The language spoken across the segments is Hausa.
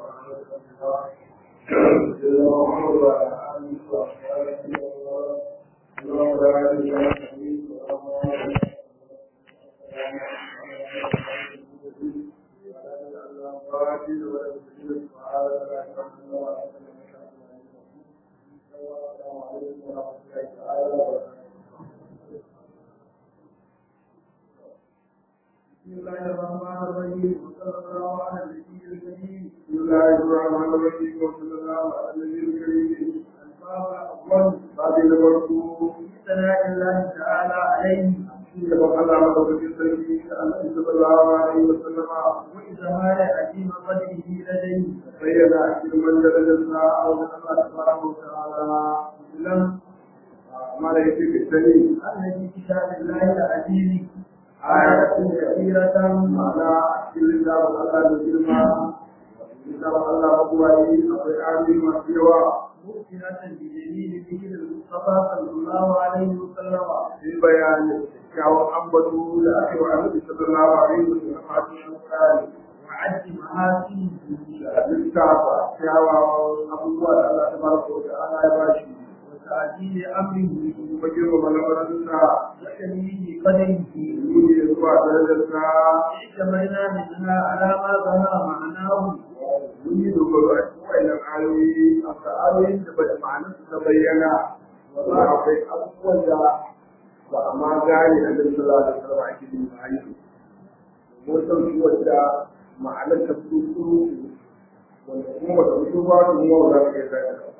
بسم الله الرحمن الرحيم وصلى الله على النبي الكريم بسم الله الرحمن الرحيم وصلى الله على النبي الكريم الباب الاول بعد نبرته في ثناء الله تعالى عليه يبقى الله مدوكين سيدي النبي صلى الله عليه وسلم وإظهار عظيم قدره لديه بين أكثر من درجة أو من الله سبحانه وتعالى لم ما لا يكفي الدليل أن في كتاب الله العزيز آية كثيرة معنى أكثر الله الله بالجرمى كتاب الله أبوائي أبوائي عظيم أكثر مؤمنة بجميل ذكر المصطفى صلى الله عليه وسلم في بيان kyawun ambato da aka yi wa annabi sallallahu alaihi wa sallam a cikin Qur'ani وعد محاسنه da lissafa kyawawan abubuwa da Allah tabaraka wa ta'ala ya bashi وتعجيل أمره kuma girmama lamarinsa وتنويه قدره nuni zuwa darajarsa اعتمدنا منها على ما ظهر معناه mun yi dogaro a cikin wayannan ayoyi a ayoyin da ba da ma'anarsu ta bayyana ba akwai abubuwan da ba a ma gane a nan sallallahu alaihi wasallam ake yin bayani mun san su wanda ma'anar ta fito kuru wanda kuma ba ta fito ba to mu ba za mu iya gane ba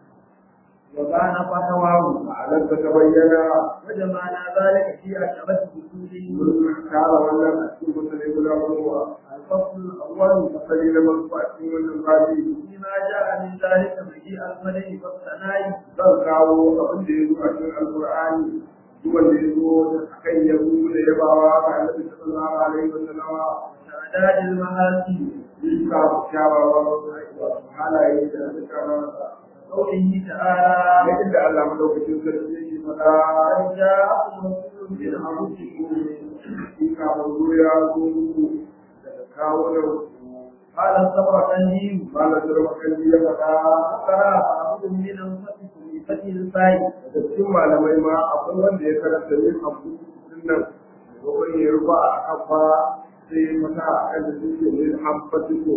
وكان فتواه ma'anar ta ta bayyana وجمعنا ذلك في عشرة فصول mun kara wannan a cikin mutane guda goma الفصل الأول asali na masu a cikin wannan babi فيما جاء من ذلك مجيء الملك والثناء zan kawo abin da ya zo a cikin alkur'ani duk wanda ya zo a kan yabo da yabawa ga annabi sallallahu alaihi wa sallama وتعداد المهاتي bisa kyawawan halaye da suka masa قوله تعالى na inda Allah madaukakin sarki yake faɗa قد جاءكم رسول من أنفسكم in ka manzo ya zo muku daga kawunan ku قال الصبرقندي malam sarwa kalli ya faɗa فقرأ بعضكم من أنفسكم بفتح الفاء da cikin malamai ma akwai wanda ya karanta min abu nan wani ya rufa a kafa sai mata a kan da suke min amfatiko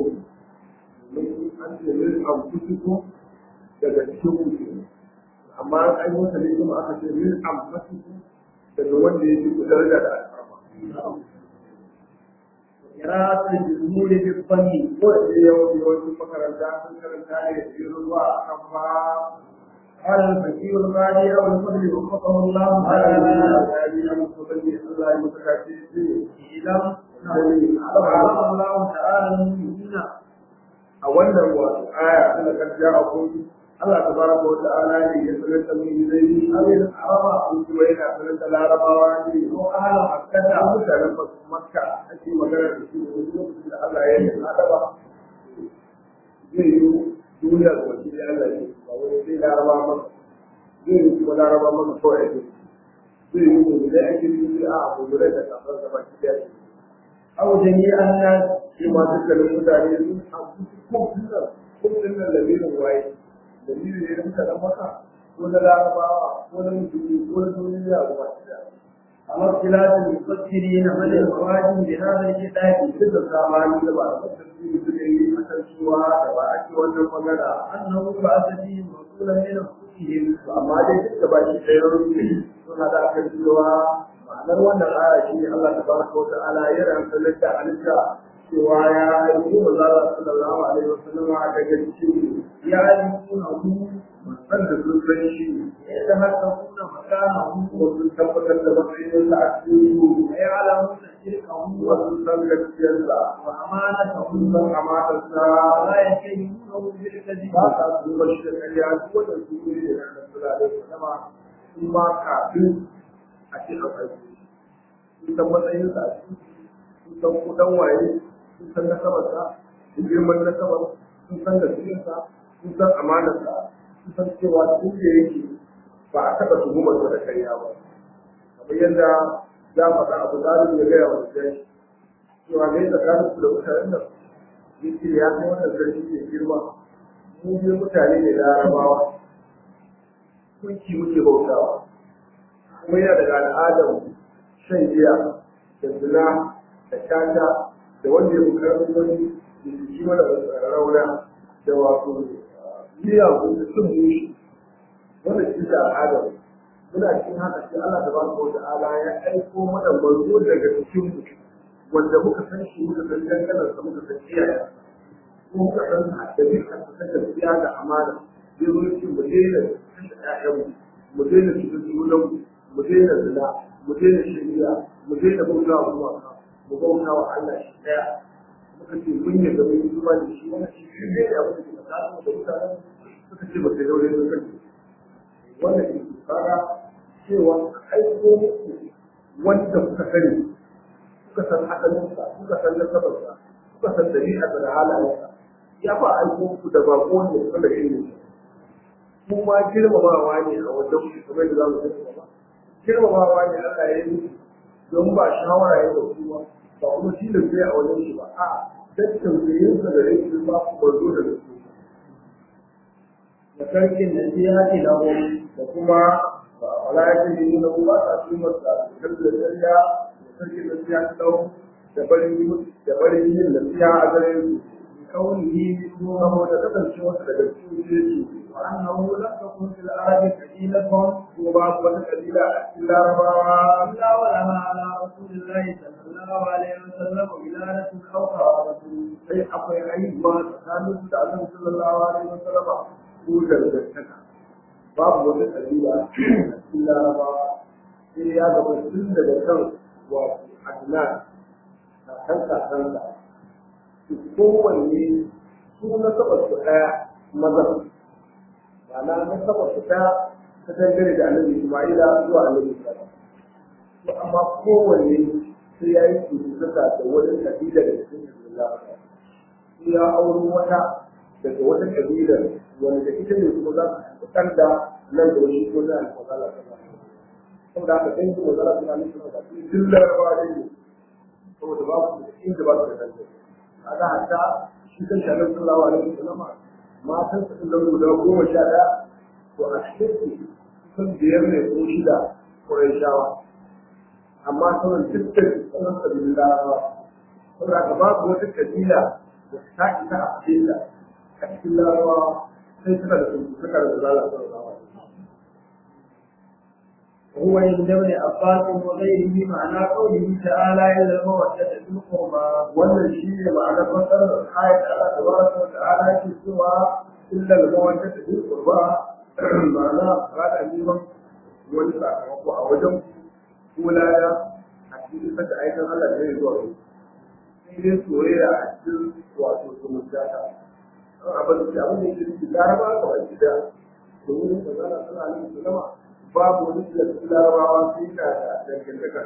an ce min amfatiko daga cikin kuke amma an yi wata ne kuma aka ce min amfatiko daga wanda ya fi daraja da alfarma قراءة الجمهور بالضم ko da yawan yawancin makaranta sun karanta ne da yin ruwa a kafa قال الفقيه القاضي أبو الفضل وفقه الله ana تعالى ya yi musulmi Allah ya mutu kace shi إعلم أعلم الله تعالى المؤمنين a wannan wato aya tana karja a kun Allah tabaraka wa ta'ala ne ya sanar da mu zai amin araba kun kuma yana sanar da larabawa ne ko ahla makka da mutanen makka ake magana da su da lokacin da Allah ya yi adaba zai yi duniya da wasu da Allah ne ba wai sai laraba maka zai yi kuma laraba maka kawai ake zai yi mu da ake yi a abu da kasar da baki da أو جميع الناس shi ma dukkanin mutane sun abu ko dinnan ko dinnan lamirin waye lamirin ne da muka dan maka ko na larabawa ko na musulmi ko na duniya ko wata da على اختلاف المفسرين من الخوارج بهذا الكتاب duk da zamani da ba a tafsiri suka yi a kan cewa da ba ake wannan magana أنه بعث فيهم رسولا من أنفسهم amma dai duk da baki ɗaya rufe suna da aka cewa ma'anar wannan aya shi ne Allah tabaraka wa ta'ala ya rantsa da halitta cewa ya yi manzala sallallahu alaihi wasallam daga cikin يعرفونه wanda sun san shi يتهكمون مكانه wasu tabbatar da matsayinsa a cikin su ويعلمون شركه wasu san gaskiyarsa وأمانته sun san amatarsa ولا يتهمونه بالكذب ba sa su ba shi da ƙarya duk wanda su ne da ranar sula da sama sun ma kafin a ce a ƙarfi sun san matsayinsa a cikin sun san kudan waye sun san nasabarsa sun girman nasabar sun san gaskiyarsa sun san amanarsa sun san cewa tun da yake ba a taɓa tuhumarsa da ƙarya ba kamar yadda ya faɗa abu zalim ya gaya wa da cewa ne tsakanin su da mutanen nan yake ya kai wannan sarki mai girma mu ne mutane ne larabawa kunki muke bautawa kuma yana daga al'adar shan giya da zina da shata da wanda ya fi karfin wani da jiki mana rauna da wato miyagun da sun mushi wanda shi da al'adar muna cikin haka sai Allah da baraka wa ta'ala ya aiko mana manzo daga cikin mu wanda muka san shi muka san dangalar sa muka san iyaye ko muka san haddabi a cikin gaskiya da amana zai zo cikin mu daina kashe ƴaƴanmu mu daina cikin junan mu daina zina mu daina shari'a mu daina bauta wa kuma mu bauta wa Allah shi daya muka ce mun yi gaba yi zuwa da shi wani shi ne da abin da ke tsakanin da mutanen suka ce ba sai daure da kai wannan ke fara cewa aiko muku wanda kuka sani kuka san asalinsa kuka san nasabarsa kuka san dabi'arsa da halayensa ya fa aiko muku da bako wanda kuka da ilimi kuma girmamawa ne a wajen ku kamar da za mu tafi ba girmamawa ne Allah ya yi don ba shawara ya dauki ba ba kuma shi da sai a wajen shi ba a dan tausayin sa da rikin ba ku barzo da su da sarkin da ya ce da da kuma wala ya ce ni na ba ta su masa da da dariya da sarkin da ya dau da barin da barin yin da ya a gare su kaunihi ko saboda kasancewa daga cikin jeji وأنه لم تكن في العرب قبيلة وبعض قبيلة إلا ربما إلا ولها على رسول الله صلى الله عليه وسلم ولادة أو قرابة أي أقوى أي ما كانوا تعلم صلى الله عليه وسلم قول الجنة باب وجه قبيلة إلا ربما إيه يا رب السنة لكم وعدنان كنت كنت kowanne su na saba su ɗaya mazan ma'ana na saba su ta ta dangane da annabi Isma'ila zuwa annabi Isa to amma kowanne sai ya yi kusurta da wani kabila da cikin Islam sai ya auri wata daga wata kabila wanda ita ne kuma za su fitar da nan da wani ko na alfazala ta saboda haka sai su wazala suna nufin da su duk larabawa ne saboda ba su da inda ba su da dangane kaga hatta shi kan shanar sallallahu alaihi wasallam matan su da guda goma sha ɗaya to a cikin kusan biyar ne ko shida Qurayshawa amma sauran dukkan sauran kabilun Larabawa saboda ka babu wata kabila da ta isa a cikin a cikin Larabawa sai suna da tuntuɓar da zala sallallahu alaihi وهو عند ابن عباس وغيره معنى قوله تعالى إلى المودة في القربى wannan shi ne ma'anar fasarar ayat Allah tabaraka wa ta'ala ke cewa illa al-mawadda ta bil qurba ma'ana kada neman wani sakamako a wajen kulaya a cikin saka aikin Allah da zai zuwa yau sai dai soyayya a cikin wato zumunta ta an abin da abin da yake cikin laraba ga baki da domin da zana suna nan su zama babu wani da cikin larabawa sai ka da dangantaka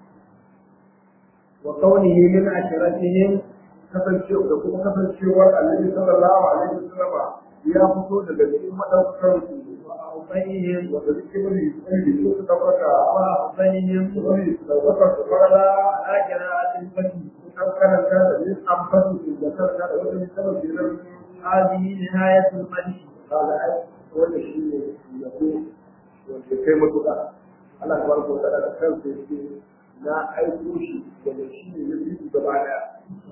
وقوله من عشرتهم kasancewa da kuma kasancewar annabi sallallahu alaihi wasallam ya fito daga cikin madaukar su وأوصيهم wanda suke bari sai da su tabbata وأوصيهم su bari su tabbata su fara على قراءة الفتح an karanta da yin amfani da karanta da wani sabon jiran هذه نهاية المدح kaga ai wanda shi ne yabo wanda kai matuƙa Allah tabaraka wa ta'ala da kansa yake na aiko shi daga shi ne ya bi gaba daya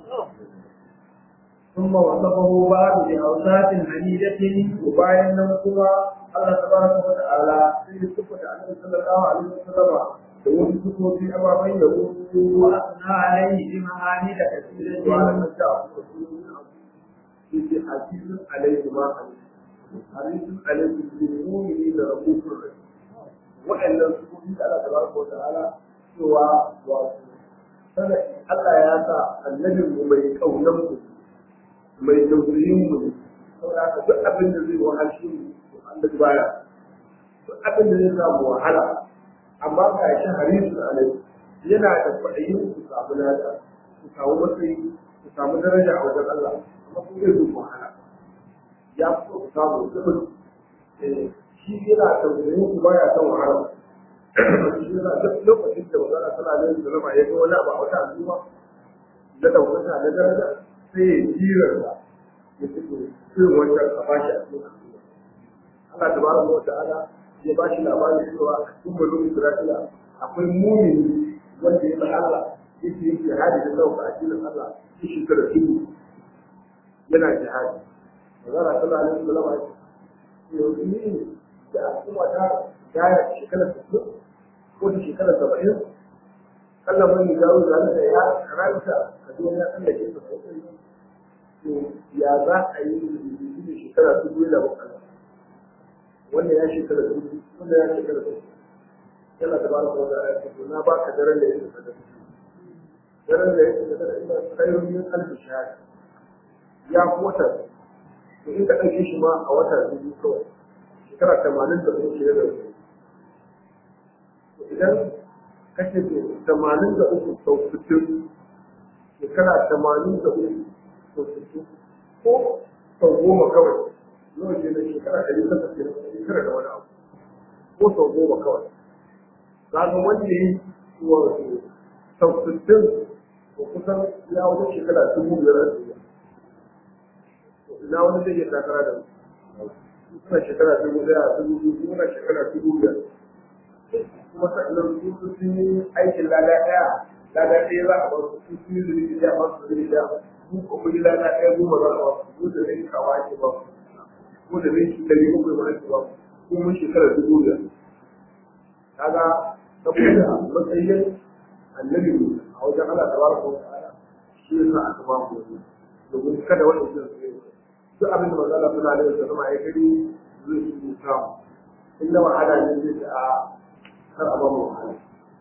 ثم وصفه بعد بأوصاف حميدة bayan nan kuma Allah tabaraka wa ta'ala sai ya sifata annabi sallallahu alaihi wasallam da wasu sifofi ababen da wasu وأثنى عليه بمحامد كثيرة wa'ala na ta yake hadisun alaihi ma hadisun alaihi bil mu'mini da rabbul rahim wa'annan sifofi da Allah tabaraka wa ta'ala cewa wato sana Allah ya sa annabin mu mai kaunan mu mai tausayin mu saboda haka duk abin da zai wahalshi mu Allah baya duk abin da zai samu wahala amma ga shi harisu alai yana da kwaɗayin su samu lada su samu matsayi su samu daraja a wajen Allah amma kuma zai zuwa wahala ya fi so su samu zubin shi yana tausayin su baya son wahala shi yana duk lokacin da magana tana da yin zalama ya ga wani abu a wata al'umma na ɗaukaka na daraja sai ya jira da ya fito irin wancan a bashi a cikin al'umma Allah tabaraka wa ta'ala ya bashi labarin cewa a cikin mulkin Isra'ila akwai mumini wanda ya bar Allah yake yin jihadi da dauka a cikin Allah shi shekara dubu yana jihadi magana sallallahu alaihi wasallam ya ce yanzu ni da al'umma ta gaya shekara 60 ko da shekara 70 Allah mun dawo da da ya karanta a duniya Allah ke sa sosai to ya za a yi da shekara dubu da bakwai wanda ya shekara dubu wanda ya shekara dubu yana da ba da ya ce na ba ka daren da yake da daren da yake da ina kairun min alfi shahada ya wata to in ka ɗauke shi ma a wata biyu kawai shekara tamanin da uku shirya da uku idan kashe ke tamanin da uku sau sittin shekara tamanin da uku sau sittin ko sau goma kawai nawa ke da shekara ɗari takwas ke da shekara da wani abu ko sau goma kawai kaga wanda yi wato sau sittin ko kusan ya wata shekara dubu biyar a duniya ina wani zai iya takara da suna shekara dubu daya dubu biyu suna shekara dubu biyar kuma sannan su sun yi aikin lada daya lada ɗaya za a ba su su sun yi zunubi daya ba su zunubi daya su ko kuɗi lada ɗaya goma za a ba su ko da rai kawa ake ba su ko da rai shi ɗari bakwai ma ake ba su ko mun shekara dubu biyar kaga saboda matsayin annabi a wajen Allah tabaraka wa ta'ala shi yasa aka ba mu wannan domin kada wani su yi duk abin da manzo Allah sallallahu alaihi wasallam ya gani zai yi samu in da wahala ne zai ta a kar a ba mu wahala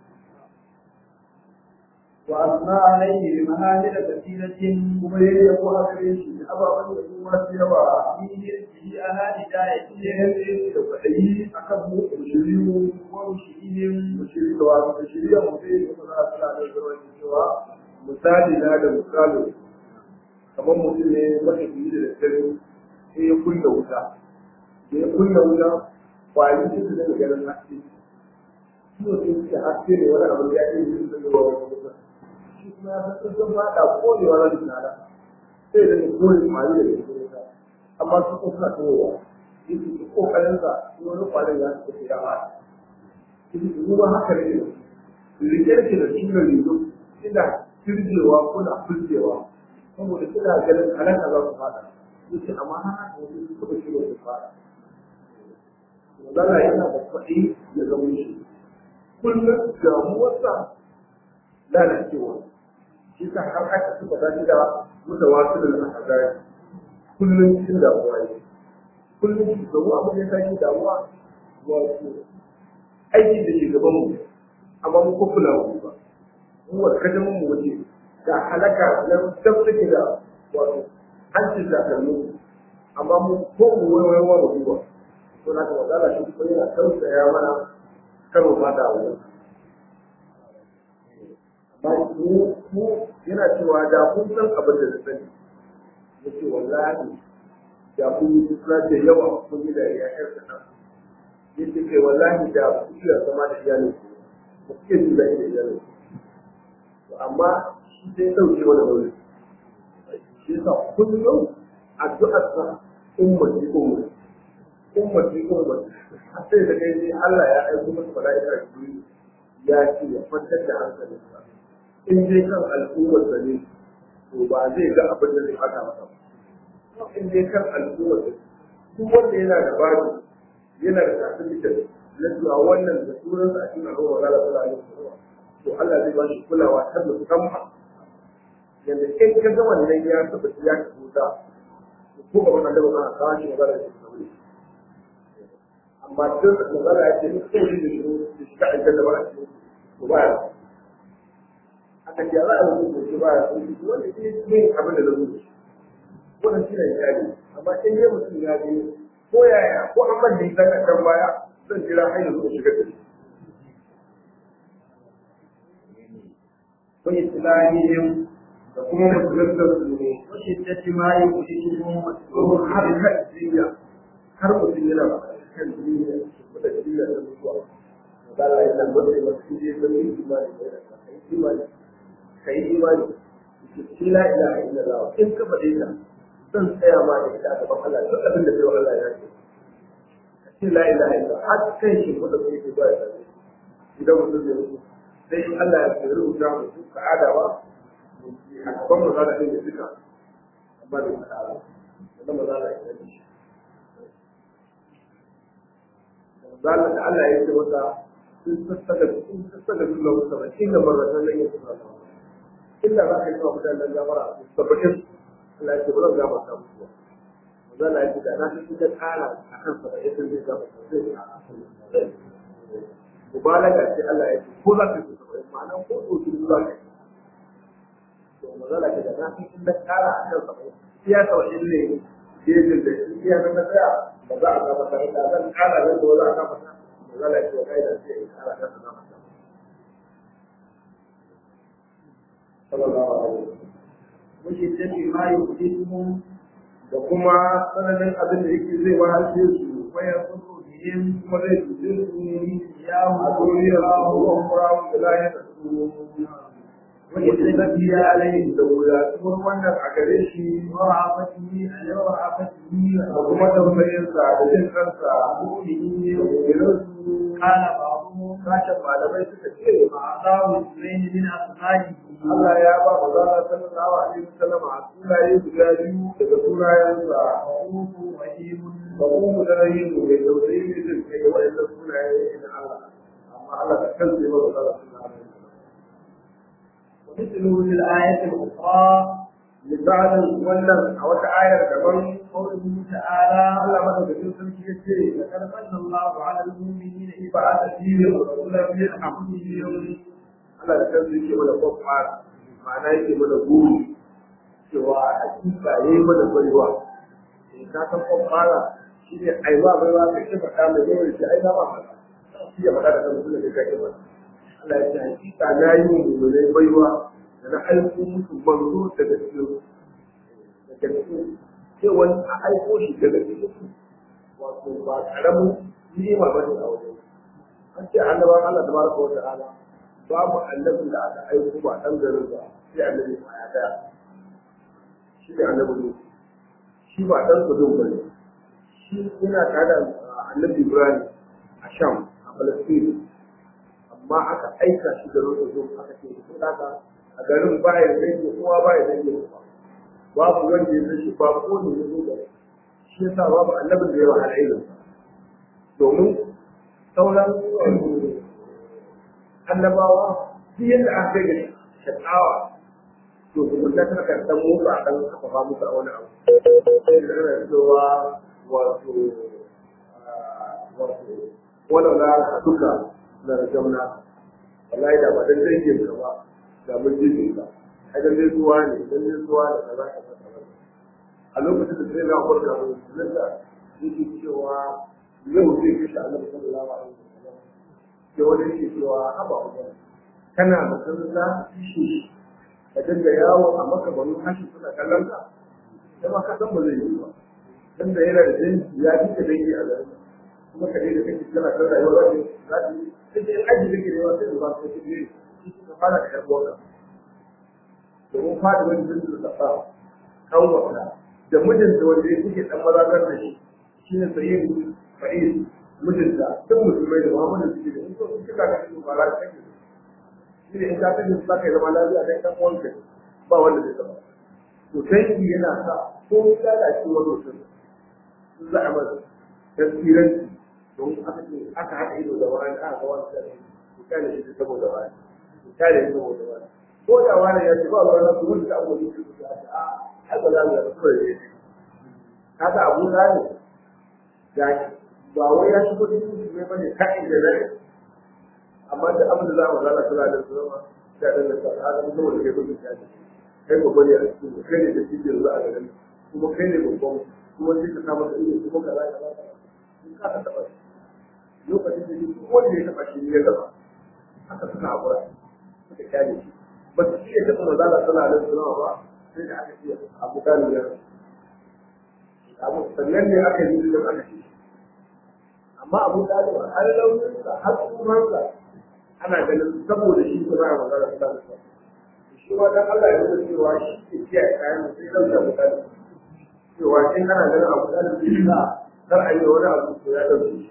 وأثنى عليه بمهامل كثيرة kuma yayi ya ko haka ne shi ababan da kuma masu yawa في في أهل داية yayin da kwadayi akan mu shiriyu ومشئهم shiriyu da wasu shiriya mu sai da Allah sallallahu alaihi wasallam cewa misali na da misali kamar mutum ne matafiyi da daddare sai ya kunna wuta da ya kunna wuta kwari sai su daga ganin haske shi ne sai suke haske ne wani abu ya yi su daga ba wani wuta shi kuma ya san sun faɗa korewa na da tsada sai da ne kore kwari da gaske wuta amma su kuma suna towa yake su kokarin sa wani kwarin ya su ya faɗa yake su kuma haka ne rike ke da sunan rizo ina firjewa kuna firjewa saboda suna ganin halaka za su fada yace amma haka wasu su kuma shi su fada Magana yana da kwaɗi ya zama shi kullum damuwarsa lalacewa shi sa har aka suka tashi da mutawasu da al'adari kullum cikin damuwa ne kullum shi zama abin ya tashi damuwa wato aikin da ke gaban mu amma mu ko kula mu ba mu wa kadamin mu waje da halaka na tabbata da wato hancin da kallo amma mu ko mu waiwaiwa ba mu ba to na kuma zala shi ko yana tausaya mana karo ma da wani amma mu mu yana cewa da kun san abin da na sani yace wallahi da kun yi suna da yawa kun yi da ya yarda nan yace kai wallahi da ku iya zama da iyalin ku ku ke jin da iyalin ku amma shi sai ɗauke wani wuri shi yasa kullum addu'ar sa ummati ummati ummati ummati sai da kai sai Allah ya aiko masa mala'ika Jibril ya ce ya kwantar da hankalin sa in dai kan al'ummar sa ne to ba zai ga abin da zai fata masa ba in dai kan al'ummar sa duk wanda yana da babu yana da certificate na cewa wannan da sunansa a cikin al'ummar Allah sallallahu alaihi wasallam to Allah zai ba shi kulawa ta musamman yanda in ka ga wannan ya taba ya kuta ko ga wannan da ba ka kawo shi magana da shi amma duk da magana ya ce ko shi da shi da shi ka aika da ba shi to ba ya aka ce za a yi ko shi ba ya ko shi wanda shi ne abin da zai yi wannan shi ne ya yi amma in ya mutum ya je ko yaya ko an ban da ita a kan baya zan jira har yanzu shiga da shi ko islamihim da kuma musuluntar su ne وشدة ما يخرجهم domin har kan jinya har mutum yana kan jinya da jinya da mutuwa da Allah ya nan wanda ya shi ne da imani da kai imani kai imani shi la ilaha illallah in ka faɗe ta zan tsaya ma da ita a gaban Allah duk abin da kai wa Allah ya ce ka ce la ilaha illallah har kai shi ko da kai ba ya ce idan mutum zai rubuta sai in Allah ya ce rubuta mutum ka adawa a gaban mu za ka ɗaya duka amma da faɗa ba wanda ma za ka yi da shi zalla da Allah ya ce masa sun sassaka sun sassaka dukkan musamman inda marratan nan ya tsara illa za ka yi wa mutanen gafara a tabbatin Allah ya ce ba zan gafarta musu ba zan na yi da na fi da kara a kan saba'in sun zai gafarta zai mubalaga ce Allah ya ce ko za ka yi saba'in ma'ana ko ɗauki duk za ka yi to mazala ce da na fi da kara a kan saba'in iya saba'in ne gejin da iya na tsaya ba za a gafarta da zan kara zan da za a gafarta mazala ce wa kai da sai ya kara kan gafarta sallallahu alaihi wasallam وشدة ما يحدثهم da kuma tsananin abin da yake zai wahalce su ويضر بهم kuma zai cuce su إياه a duniyar su ko kurawun da lahiyar su وإذنته عليه da wuyatuwar wannan a gare shi ورعفته على ورعفته da kuma tausayinsa da jin kansa وقوله قال بعضهم sashen malamai suka ce أعطاه اثنين من أصحابه Allah ya ba mu zana sallallahu alaihi wasallam a sunaye guda biyu daga sunayensa رؤوف رحيم ba mu da rahimu mai tausayi ne zai kai ga wa'annan sunaye na Allah amma Allah da kansa ya ba mu zana sallallahu alaihi wasallam ومثله في الآية الأخرى misalin wannan a wata ayar daban قوله تعالى Allah madaukakin sarki ya ce لقد من الله على المؤمنين إذ ba بعث a فيهم cikin رسولا من anfusihim أنفسهم Allah da kansa yake mana kwakwar ma'ana yake mana guri cewa hakika ya yi mana baiwa in ka san kwakwara shi ne ai ba baiwa ka ce faɗa mai yawan shi ai na ba faɗa shi ya faɗa da kan mutum da kai ba Allah ya ce hakika na yi mu mummunai baiwa da na aiko musu manzo daga cikin daga cikin cewa a aiko shi daga cikin wato ba karamin ni'ima ba ne a wajen an ce annabawan Allah tabaraka wa ta'ala babu annabin da aka aiko ba dan garin ba sai annabi ma ya daya shi ne annabi ne shi ba dan kudin ba ne shi yana tare da annabi Ibrahim a Sham a Palestine amma aka aika shi garin da zo aka ce ko daga a garin ba ya dangi kowa ba ya dangi kowa babu wanda ya san shi ba ko ne ya zo da shi yasa babu annabin da ya wahala ilimi domin sauran annabawa duk yadda aka kai da shakawa to zumunta tana kan dan musu a dan kafafa musu a wani abu sai da ana cewa wato wato wala la duka na rajamna wallahi da ba dan dangin ka ba da mun ji ka ai dan dai zuwa ne dan dai zuwa ne kaza kaza kaza a lokacin da sai na kurka nan da yake cewa yau zai kashe Allah sallallahu alaihi wasallam sai wani yake cewa haba wajen kana da kanza shi ka dinga yawo a maka banu hashi suna kallon ka sai ma ka san ba zai yi ba dan da yana da dangi ya fi ka dangi a garin kuma ka dai da kake kana kan rayuwar wani za ta yi sai dai aji da ke da yawa sai da ba ka kike shi ka fara da yarbuwa ka domin fadi wani jinsu da kafa kan wata da mijinta wanda ya kuke dan mazakar da shi shine sayyid fa'il mijinta duk musulmai da muhammadu suke da in so in kika ga su ba za ka kake shi ne in ka kashe su zaka yi zama lafiya kai dan uwanka ba wanda zai zama to dangi yana sa ko ya lalace wani mutum sun za a masa tasiranci don aka ce aka haɗa ido da wani aka ga wani kare ku kare shi saboda wani ku kare shi saboda wani ko da wani ya ce ba wani nasu wanda ta abuwa ne su ya ce a ai ba za mu yi kawai ne haka abu na ne ga ba wai ya shigo cikin su ne bane ka'in da zai amma da abin da za mu zana kula da su zama da ɗan da sa a zama saboda kai gudun ya ce kai babba ne a cikin kai ne da cikin yanzu a garin kuma kai ne babban kuma sai ka samu da ido kuma ka zaka zaka in ka ka taɓa shi lokacin da duk wanda ya taɓa shi ya gaba haka suka haƙura suka kyale shi ba su iya taɓa mazala suna da suna ba sai da aka ce abu ɗalib ya abu sannan ne aka yi da aka ce amma abu ɗalib har launinsa har tsumansa ana ganin saboda shi ko za a magana su da su shi ma dan Allah ya nuna cewa shi ke kiyaye kayan da sai dauka mutane cewa in ana ganin abu da zai sa kar a yi wani abu to ya dauke shi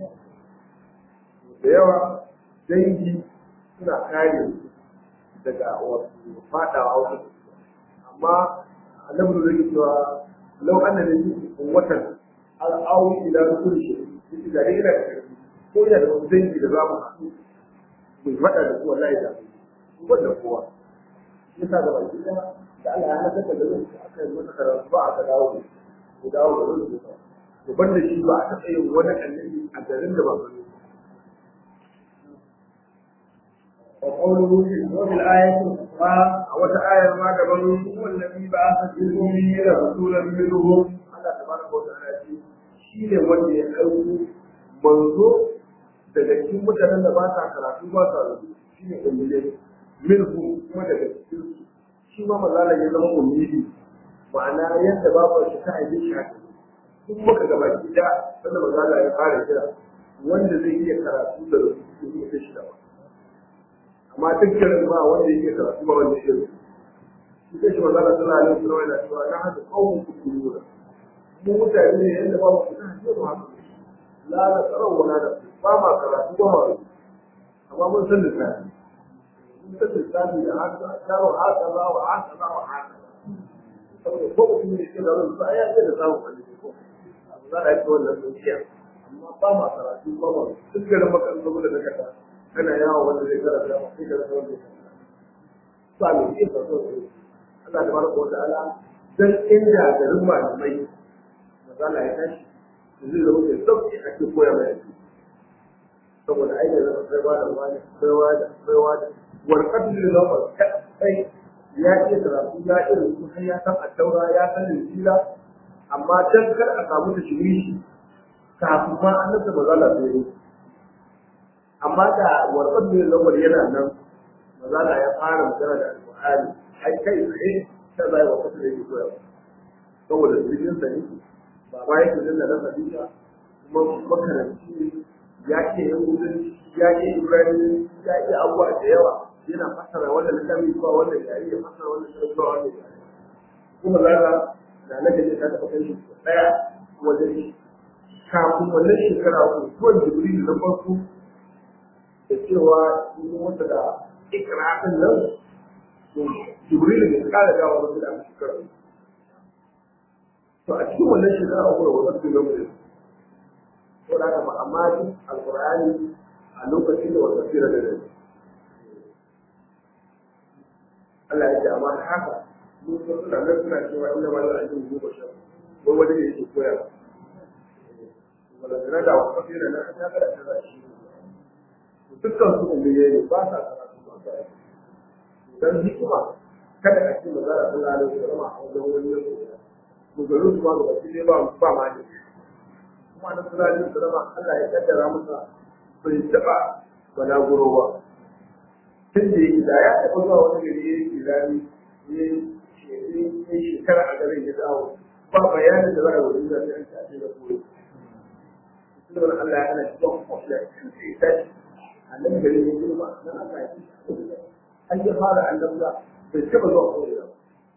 da yawa dangi suna kare daga wasu fadawa wasu amma annabi zai yi cewa lau an da yi watan al'awi ila kulli shi da dai ina da karfi ko ina da wasu dangi da za mu haɗu mu faɗa da su wallahi da su wanda kowa yasa da baki da da Allah ya halaka da zai aka yi masa karatu ba aka dawo da ku dawo da rubutu to banda shi ba a taɓa yin wani annabi a garin da ba gani وقوله وفي الآية الأخرى a wata ayar ma daban هو الذي بعث في ilmi da rasulan minhum Allah tabaraka wa ta'ala ce shi ne wanda ya aiko manzo daga cikin mutanen da ba sa karatu ba sa rubutu shi ne ummiyai minhum kuma daga cikin su shi ma mazala ya zama ummiyi ma'ana yadda babu shi ta aiki shi haka duk muka gaba gida wanda mazala ya fara kira wanda zai iya karatu da rubutu ne ta shi da ba amma dukkanin ba wanda yake karatu ba wanda yake rubutu shi kai shi mazala sallallahu alaihi wasallam yana cewa na hada qaumun kullura mu mutane ne yadda ba mu fita ne mu haka la da tsarau wala da ba ma karatu ba ma rubutu amma mun san lissafi mun san lissafi da haka taro haka za wa haka za wa haka saboda ko mutum ne ke da rubutu ai ya da samu wani ko za a yi wannan dukiya amma ba ma karatu ba ma duk garin makarantu da kaka kana yawo wanda zai karanta ba sai karanta wanda zai karanta ba mai iya karatu Allah da baraka wa ta'ala dan inda garin malamai mazala ya tashi zai zama da sauki ake koya mai aiki saboda ai da zama baiwa da wani baiwa da baiwa da warkatu da zama kai ya iya karatu ya iya rubutu har ya san addaura ya san linjila amma dan kar a samu da shirishi kafin ma an nasa mazala sai yi amma da warkatu da zama yana nan mazala ya fara magana da alƙur'ani ai kai tsaye ta zai wa kasu da yake koya saboda jirgin sa ne baba yake nan da rasa duka kuma makaranci ne ya ke yin gudun ya ke ibrahim ya ke abubuwa da yawa yana fassara wanda littafi zuwa wanda ya iya fassara wanda ya zuwa wanda ya kuma zaka da na gaje ta taɓa kai shi ɗaya wajen shi kafin wannan shekara ko zuwan jibril na farko da cewa yi wata da ikiratin nan jibril da ya kara dawa wasu da aka shekara to a cikin wannan shekara uku da wasu su zama da ko da haka amma duk alqur'ani a lokacin da wasu sira da dai Allah ya ce amma haka mun so suna nan suna cewa inda ma za a yi goma sha wai wani ne yake koya wanda da da wasu sira na ta kada ta za shi dukkan su ummiye ne ba sa karatu ba sa dan hikima kada a ce magana sun lalata da rama a wajen wani yanzu mugaru su ma ga baki ne ba ba ma ne kuma da sun lalata da rama Allah ya kaddara masa bai taba balaguro ba tun da yake da ya taɓa zuwa wani gari ya yi kirani ya yi shekara a garin ya dawo ba bayanin da za a yi wajen da sai an tafi da koyo tun da Allah ya hana shi don kwafiya kan sai ya tashi a nan garin ya girma nan aka yi an ya fara annabta bai taɓa zuwa koyo ba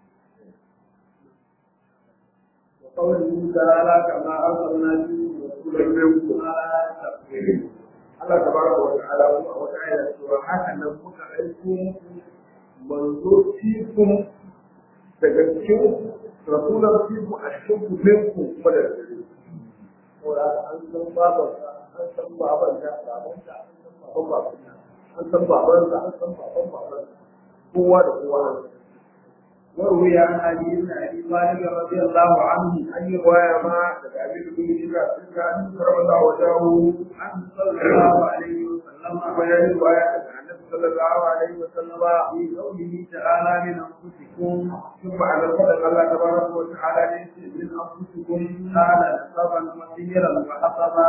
وقوله تعالى كما أرسلنا فيكم رسولا منكم Allah tabaraka wa ta'ala kuma a wata ayar cewa haka nan muka aiko manzo fikum daga cikin rasulan fikum a cikin ku minku kuma da gare saboda an san babansa an san babanta babanta an san baban babanta an san babansa an san baban babansa kowa da kowa وروي عن علي بن ابي طالب رضي الله عنه an yi waya ma daga abin da kuma shiga sun ga an karɓa da wajahu عنه صلى الله عليه وسلم kuma ya yi waya daga annabi sallallahu alaihi wa sallama في قوله تعالى من انفسكم ثم على الفضل الله تبارك وتعالى ليس من انفسكم كان نصبا وسيرا وحطبا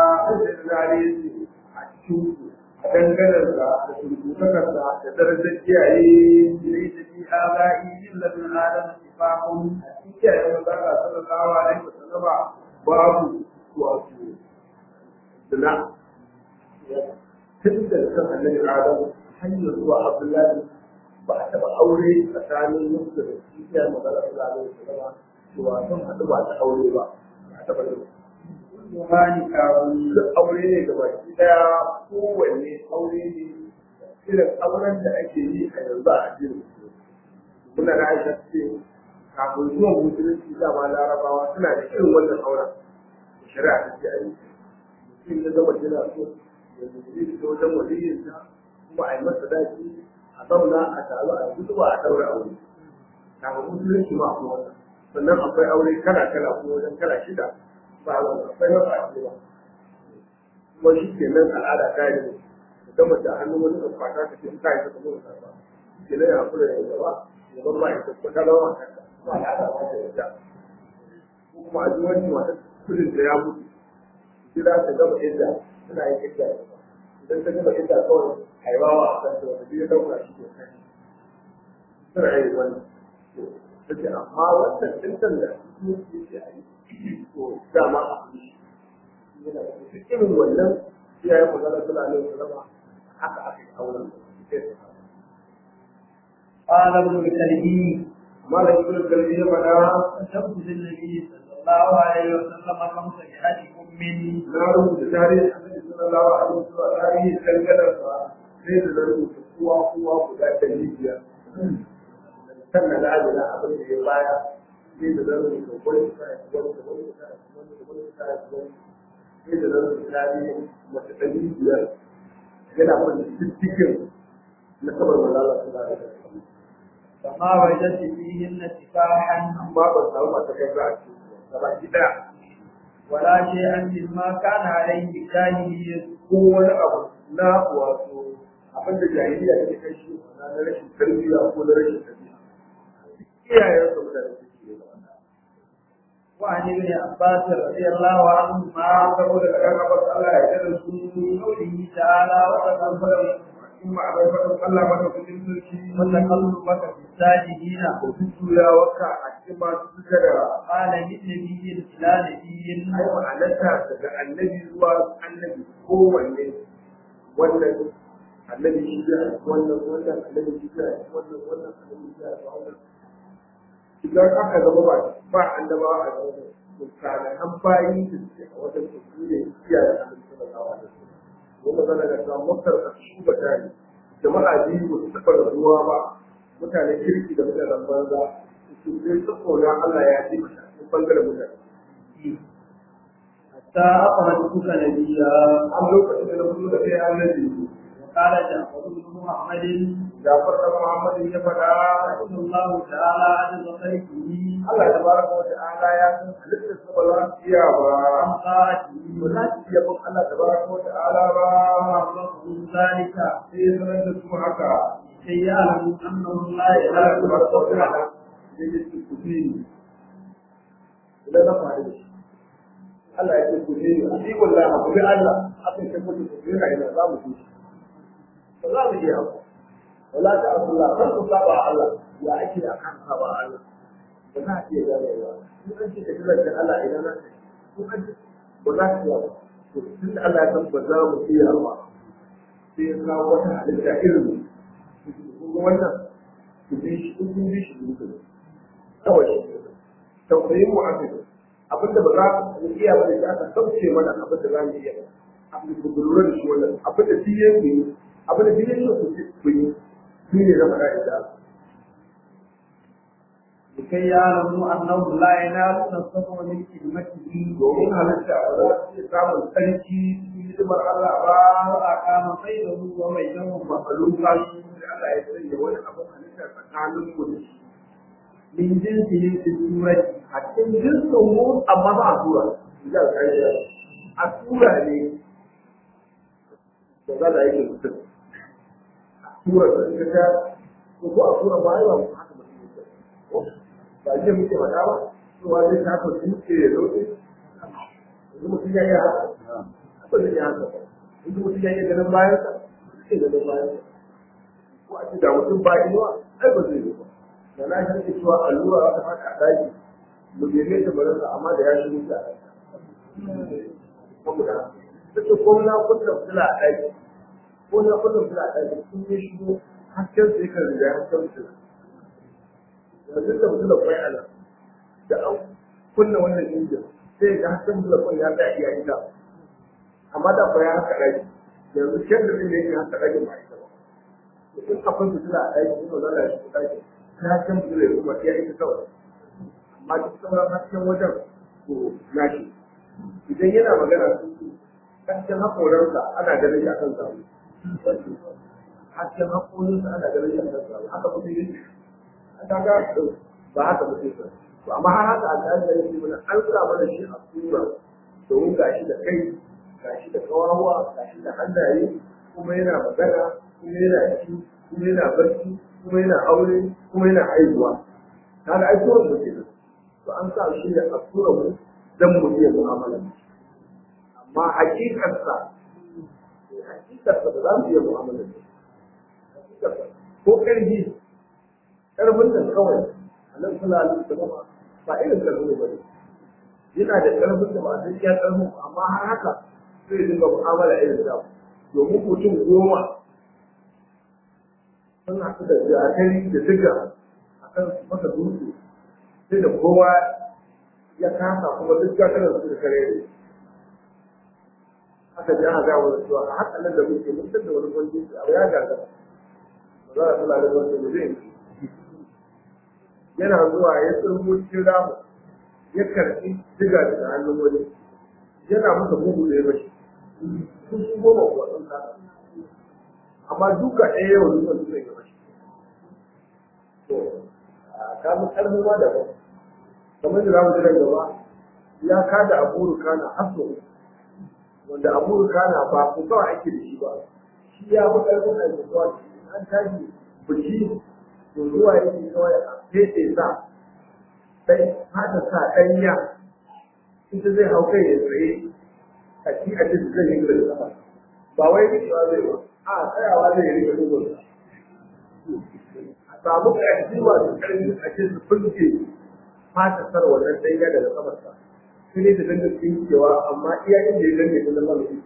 a dangane da surutakarsa da darajar kiyaye ليس في ابائي الا ابن ادم اتفاق a cikin kiyaye mazaka sallallahu alaihi wa sallama babu wato dina tun da kan annabi adam hanyar zuwa abdullahi ba a taɓa aure tsakanin musu da kishiyar magana su zaɓe su zama cewa sun haɗu ba ta aure ba a taɓa yin Yohani kawun duk aure ne ga baki ɗaya kowanne aure ne irin auren da ake yi a yanzu a addinin muna da aisha ce kafin zuwan musulunci dama larabawa suna da irin wannan auren shari'a ta ce a yi mutum ya zama yana so ya zuci da wajen waliyinsa kuma a yi masa daji a zauna a taru a gudu ba a daura aure kafin musulunci ma kuma wannan sannan akwai aure kala kala ko wajen kala shida ba a zauna akwai na ba ba kuma shi ke nan al'ada ta yi da gama da hannun wani da kwata ka ce ta yi ta kuma ta ba ke nan ya kula da gaba ya bar ma ita ko ta zama kanka kuma al'ada ba ta yadda ko kuma a ji wani wata kudin da ya mutu gida ta gama idda suna yin idda idan ta gama idda kawai haiwawa a kan ta wanda biyu dauka shi ke kai suna yin wannan ta ce amma wannan dintan da su ke ce a yi to dama a kudi yana da duk irin wannan iyaye magana suna ne su zama haka aka yi auren da su قال ابن الكلبي malam ibn kalbi ya faɗa كتبت للنبي صلى الله عليه وسلم خمس مئات أم na rubuta tarihin annabi sallallahu alaihi wasallam tarihin kankanar sa sai da na rubuta kowa kowa guda ɗari biyar kan na lalina abin da ya baya sai da na rubuta wani sai wani wani sai wani wani sai wani sai da na rubuta tarihin mace ɗari biyar yana wani cikin na kabar malala sallallahu alaihi wasallam فما وجدت فيهن سفاحا amma ban samu mata kai ba a cikin gaba ki daya ولا شيئا مما كان عليه الجاهلية ko wani abu na wato abin da jahiliya ta kai shi na rashin tarbiyya ko na rashin tarbiyya iyayen su da suke yi وعن ابن عباس رضي الله عنهما ma saboda da kan abin Allah ya yarda da su قوله تعالى وتقبل in ma abai fadin Allah mata kudin sarki وتقلبك في الساجدين ko tuya waka a cikin masu suka da قال من نبي إلى نبي ai ma'anarta daga annabi zuwa annabi kowanne wannan annabi shi ya wannan wannan annabi shi ya wannan wannan annabi shi ya wannan idan aka zama ba ba annabawa a zama misalan an bayi da suke a wajen su ne iyaye annabi sallallahu alaihi wasallam wanda zana da cewa mutar a shuba tare jama'a biyu ba su taɓa rabuwa ba mutane kirki da mutanen banza su sai su kona Allah ya ji mata cikin bangaren mutane حتى أخرجتك نبيا an lokacin da na fito da kai annabi وقال جعفر بن محمد Jafar da Muhammadin ya faɗa رحمه الله تعالى عن خلقه Allah ta baraka wa ta'ala ya san halittar su ba za su iya ba عن طاعته ba za su iya bin Allah ta baraka wa ta'ala ba وعرفهم ذلك sai ya sanar da su haka كي يعلموا أنه لا Allah ta إله baraka wa إلا ta'ala ya ce su ku bi ni idan na faɗi da shi Allah ya ce ku bi ni a cikin wallahi ku bi Allah haka sai ku ku bi ni za mu bi shi ba za mu iya ba wala ta Allah kan ku saba Allah ya ake akan saba Allah ba za a iya ganewa in an ce ka ji zancen Allah idan na ce ko an ce ba za ka iya ba to tun da Allah ya san ba za mu iya ba sai ya kawo wata halitta irin kun ga wannan ku bi shi in kun bi shi ku bi kawai shi tausayin mu aka yi abinda ba za mu iya ba da shi aka sauke mana abin da za mu iya abin da ku lura da shi wannan abin da shi ya yi abin da shi ya yi ku yi shi ne na faɗa da Allah لكي يعلموا أنه لا ينالون الصبر من كلمته domin halitta ba za su iya samun tsarki cikin hidimar Allah ba وأقام بينه وبينهم mafaluka da Allah ya sanya wani abin halitta tsakanin mu da shi من جنسهم في السورة a cikin jinsin mu amma ba a tura da ƙarshe a tura ne da za da yake mutum a tura da ita ta ko ko a tura ba yawa haka mutum yake ko ba je muke faɗa ba cewa zai ta ka dutse ya zoce yanzu mutum ya yi haka ba zai yi haka ba yanzu mutum ya yi ganin bayansa zai ganin bayansa ko a ce da mutum ba inuwa ai ba zai yi ba da na shi cewa allura za ta faɗa a daji mu neme ta barinsa amma da ya shigo ta saboda ta ce ko na kunna fitila a daji ko na kunna fitila a daji sun yi shigo hasken su yakan riga hasken su yanzu da mutum da kwai ala da an kunna wannan injin sai ga hasken mutum da kwai ya tsaya iya ita amma da kwai ya haka ɗaki yanzu kyan da zai yake haka ɗaki ba ita ba in akwai fitila a ɗaki ina zala shi ku ɗaki ta hasken mutum da kuma iya ita kawai amma duk sauran hasken wajen to nashi idan yana magana hasken haƙoransa ana ganin shi akan zamu hasken haƙorinsa ana ganin shi akan zamu haka mutum yake an ga ba haka mutum ba to amma har haka al'ada da yake mana an sa mana shi a sura domin gashi da kai gashi da kawawa gashi da hannaye kuma yana magana kuma yana ci kuma yana barci kuma yana aure kuma yana haihuwa kaga ai kowa mutum to an sa shi ne a sura mu dan mu iya mu'amala amma hakikarsa hakikarsa ba za mu iya mu'amala da hakikarsa ko ƙarfi ƙarfin da kawai annabi sallallahu alaihi wasallam ba irin ƙarfin ba ne yana da ƙarfin da ba a san iya ƙarfin amma har haka zai dinga mu'amala irin da domin mutum goma sun haɗu da jakari da diga akan masa dutse sai da kowa ya kasa kuma duk gatarar su da kare ne aka ji aka gawa da cewa a haka nan da muke mun da wani kwanci a ya gaga ba za a tula da wani da zai yana zuwa ya tsirmo cikin ramu ya karɓi diga daga hannun wani yana masa bugu da ya bashi sun su goma kuwa sun kasa amma duka ɗaya yau duka su zai gaba shi to kamun ƙarfi ma da ba kamar da zamu ji nan gaba ya kada abu kana hasso wanda abu kana ba ku kawai ake da shi ba shi ya fi ƙarfin aikuwa an tashi biki to zuwa yake kawai a fete sa sai hata sa ɗanya ita zai hau kai ya tsaye a ci a cikin zai yi da sama ba wai rikewa zai ba a tsayawa zai rike dogon a samu ƙarfi masu ƙarfi a cikin su fulke fata sar wannan ɗanya daga samarsa sai ne da dangar tsinkewa amma iya inda ya danne ta zama mai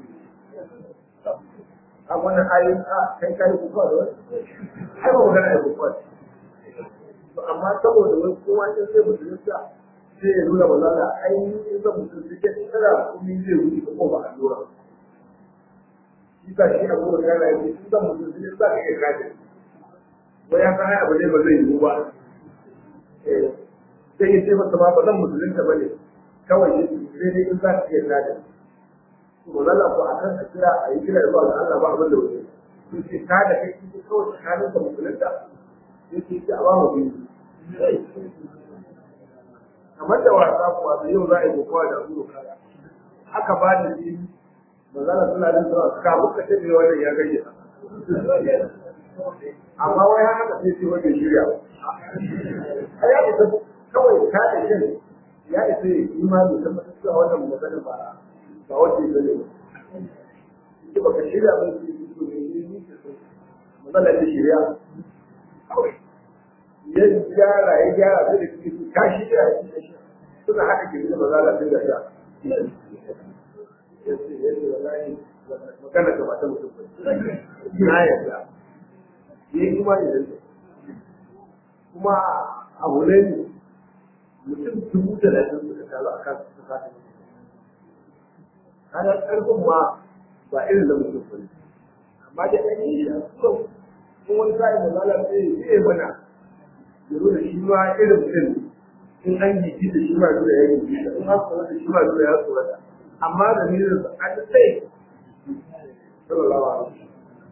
a wannan ayin a kai kai kuka da wani ai ba magana ya kuka to amma saboda wani kowa in zai musulunta sai ya nuna ba za ka ainihin zan musulunta ke tsara kuma zai wuce ko ba a lura shi ka shi abu da kana yi in zan musulunta za ka iya kaje ko ya san abu ne ba zai yiwu ba sai ya ce masa ma ba zan musulunta ba ne kawai sai dai in za ka iya kaje to zalla ko akan a kira a yi kira zuwa ga Allah ba abin da wuce to sai ka da kai ki kawai tsakanin ka musulunta sai ki ci a ba mu biyu kamar da wasa kuwa da yau za a yi kokowa da abu kaya aka ba da shi manzala suna da zuwa ka muka tabe wannan ya gaje amma wai haka da sai wanda shirya a ya isa kawai ka da shi ya isa imani tabbatar cewa wannan magana ba ba wanda ya gane ba ba ka shirya ba su yi su ne ni ke so matsalar da shirya kawai ya gyara ya gyara sai da kike su ka shirya ya shirya suna haɗa ke da mazala sai da sha ya ce ya ce wallahi magana ta mata mutum ba na yarda ya yi kuma ya yarda kuma abu ne mutum dubu talatin suka taru a kan su kasa kaga karfin ma ba irin da mutum bane amma da an yi shi a kuma kun wani sa'i da zala sai ya mana ya nuna shi ma irin mutum in an yi da shi ma nuna ya yi in an tsoro da shi ma nuna ya tsoro da amma da ni da an sai sallallahu alaihi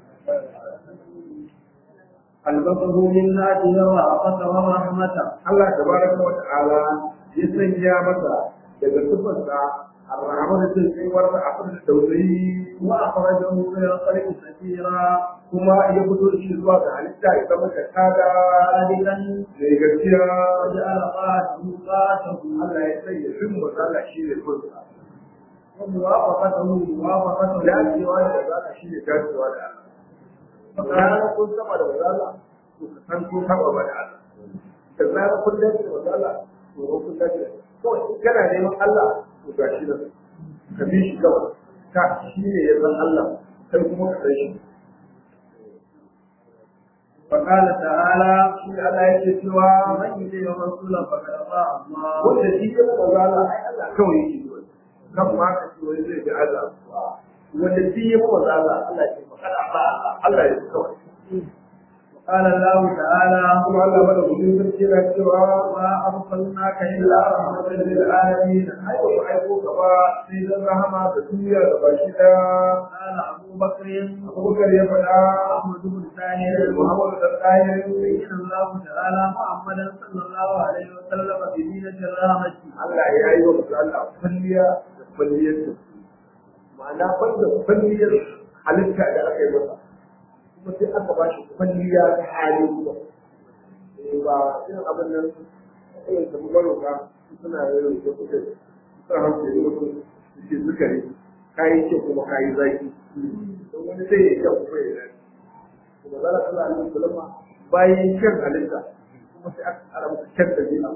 البصر من ذاته ورأفته ورحمته Allah tabaraka wa ta'ala ya sanya masa daga sifarsa الرحمن التسعير أخرج التوزيع وأخرجه من الخلق كثيرا kuma ya fito da shi zuwa ga halitta ya zama ka tada صادقا mai gaskiya وجعل قاته قاته Allah ya sanya fin Allah shi ne kunsa وموافقته موافقته dacewa da mazala shi ne dacewa da Allah ranar kun saba da mazala to ka san kun saba ba da Allah da zarar kun dace da mazala to kun dace da kawai in kana neman Allah to ga shi nan ka bi shi kawai ka shi ne ya san Allah kai kuma ka san shi فقال تعالى في الآية سوى من يطيع الرسول فقد أطاع الله wanda shi ya maza Allah ai Allah kawai yake yi kan ma ka ce wani zai bi Allah wanda shi ya maza Allah Allah ya ce kada ba Allah ya kawai قال الله تعالى kuma Allah bada gudun sarki na cewa وما أرسلناك إلا رحمة للعالمين ai ba ku aiko ka ba sai dan rahama da duniya da baki daya قال أبو بكر Abubakar ya faɗa محمد بن ثاني Muhammadu da tsayin بين الله تعالى محمدا صلى الله عليه وسلم بدينة الرحمة Allah ya yi wa mutum Allah kwalliya da kwalliyar da ma'ana banda kwalliyar halitta da aka yi masa kuma sai aka ba shi kwalliya ta hali kuma Eh, ba irin abin nan irin da maroka suna yin da kuka suna hankali da mutum su ce sukari kayi ce kuma kayi zaki don wani zai yi kyau kuma ya zaki kuma zala kala alaihi salama bayan kyan halitta kuma sai aka kara masa kyan dabi'a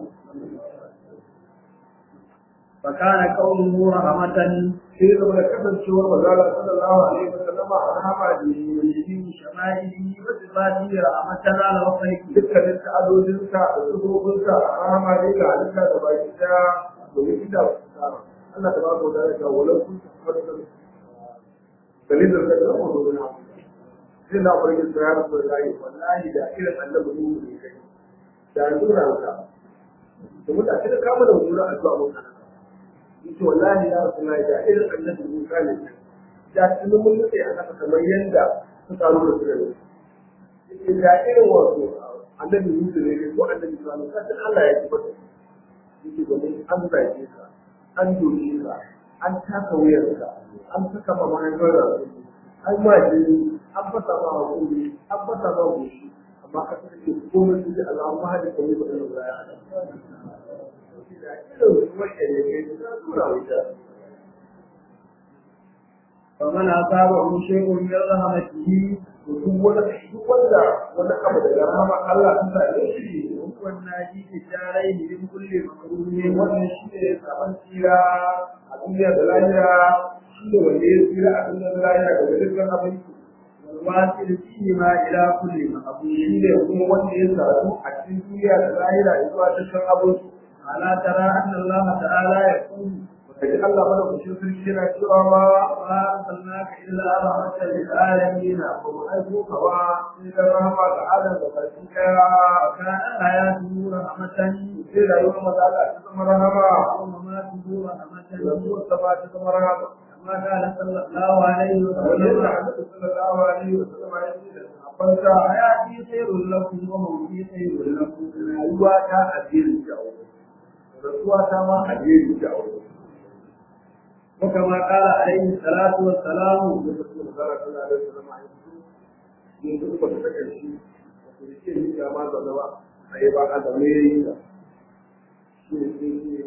فكان قوله رحمة sai zama da kasancewar mazala sallallahu alaihi wa sallama a rahama da yi في شمائله وصفاته رحمة على وصفه dukkanin ta'adodinsa da sufofinsa a rahama ne ga halitta da baki daya domin ita Allah ta ba ku da ya walau kun tabbata dalilin da zama zo na sai na farkin sa ya rasu da layi wallahi da irin annabi nuhu ne kai da nuna ka da mutane da kama da wura a zuwa mutane yace wallahi ya rasu da irin annabi Musa ne da tunan mun nutse a kasa kamar yadda suka nuna su da ni yace da irin wato annabi Musa ne ko annabi Musa ne kasan Allah ya tabbata yake domin an zage ka an doke ka an taka wuyarka an saka ma mahaifar da an ma jini an fasa ma hakuri an fasa ma goshi amma ka saka ce komai su ji Allah ma hada komai ba da ya hada irin ruwan da ne kai ta tura wuta فمن أصابه شيء من رحمته duk wani duk wanda wani abu daga rahama Allah ta sa shi وهو الناجي في الدارين من كل مكروه wannan shi ne sabon tsira a duniya da lahira shi ne wanda ya tsira a duniya da lahira daga dukkan abin والواصل فيهما إلى كل مقبول shi ne kuma wanda ya sadu a cikin duniya da lahira ya zuwa dukkan abin ألا ترى أن الله تعالى يقول kaji Allah mana kushin sarki yana cewa ma وما أرسلناك إلا رحمة للعالمين ba mu aiko ka ba sai da rahama ga adam da baki daya وكان حياته رحمة sai rayuwar maza Allah ta zama rahama ومماته رحمة rayuwar ta ba ta zama rahama كما قال صلى الله عليه kamar yadda وسلم Annabi sallallahu alaihi wa sallam ya ce da sahabbansa حياتي خير لكم وموتي خير لكم rayuwa ta addinin da aure rasuwa ta ma addinin da aure وكما قال عليه الصلاة والسلام lokacin da zara tana da sallama a yanzu yin duk wata ta karshe wato da ke yi ga ma zaune ba a yi ba a zaune ya yi ta shi ne sai ce